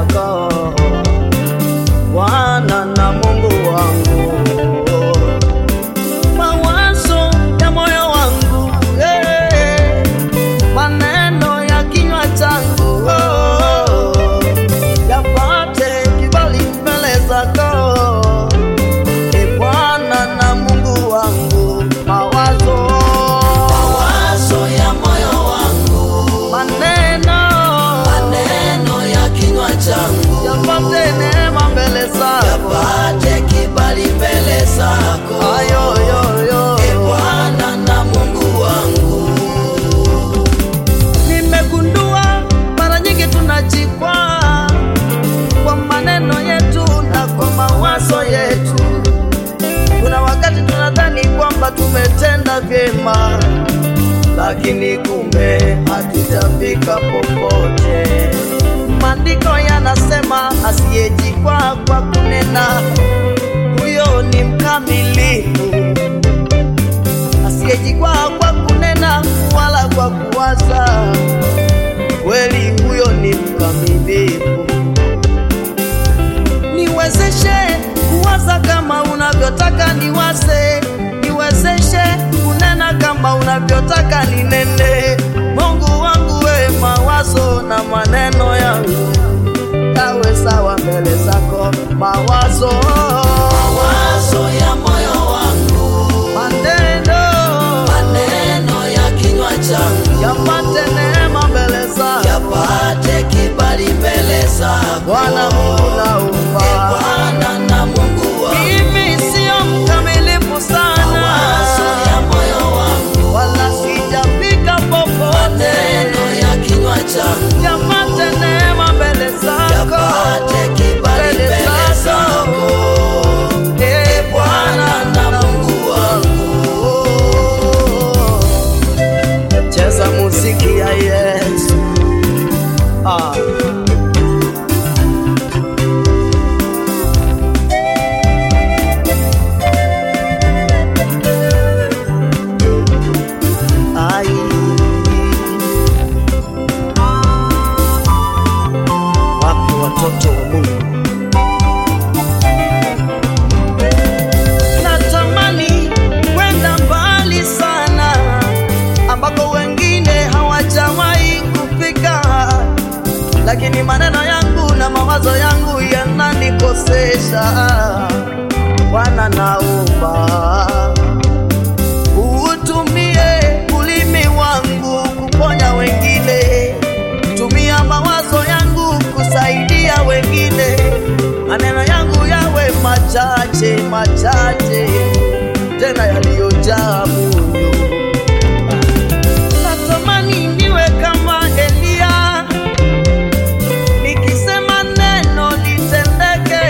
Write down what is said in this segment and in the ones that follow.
zako Bwana na Mungu wangu, mawazo ya moyo wangu eh, maneno ya kinywa changu oh, yapate kibali mbele zako e Bwana na Mungu wangu, mawazo Mawazo ya moyo wangu, maneno maneno ya kinywa changu, yapate neema mbele zako yapate kibali mbele zako. ayoyoyo E Bwana na Mungu wangu, Nimegundua mara nyingi tunajikwaa kwa maneno yetu na kwa mawazo yetu. Kuna wakati tunadhani kwamba tumetenda vyema, lakini kumbe hatujafika popote. Maandiko yanasema asiyejikwaa kwa kunena, huyo ni mkamilifu asiyejikwaa kwa kunena wala kwa kuwaza, kweli huyo ni mkamilifu. Niwezeshe kuwaza kama unavyotaka niwaze, niwezeshe kunena kama unavyotaka ninene. Mungu wangu, we mawazo na maneno yangu yawe sawa mbele zako, mawazo mawazo ya moyo wangu, maneno maneno ya kinywa changu, yapate neema mbele zako yapate kibali mbele zako. Bwana Mungu naomba. Bwana na Mungu wangu, Mimi sio mkamilifu sana, mawazo ya moyo wangu, wala sijafika popote. maneno ya kinywa changu, Yapate neema mbele zako, yapate kibali mbele mbele zako. zako. Eh, Bwana na Mungu wangu, cheza muziki ya Yesu. Ah. Ai. Wapi watoto wa Mungu? Natamani kwenda mbali sana ambako wengine hawajawahi kufika, lakini maneno yangu na mawazo yangu yananikosesha. Bwana, naomba utumie ulimi wangu kuponya wengine, tumia mawazo yangu kusaidia wengine, maneno yangu yawe machache machache, tena yaliyojaa munyu. Natamani niwe kama Eliya, nikisema neno litendeke.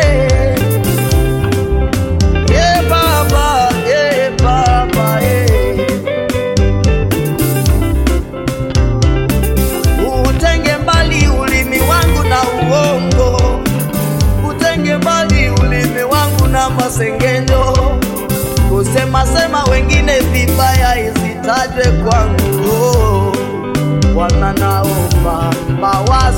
Ye Baba, ye Baba, ye. Utenge mbali ulimi wangu na uongo, utenge mbali ulimi wangu na masengenyo, kusema sema wengine vibaya isitajwe kwangu. Bwana, naomba mawazo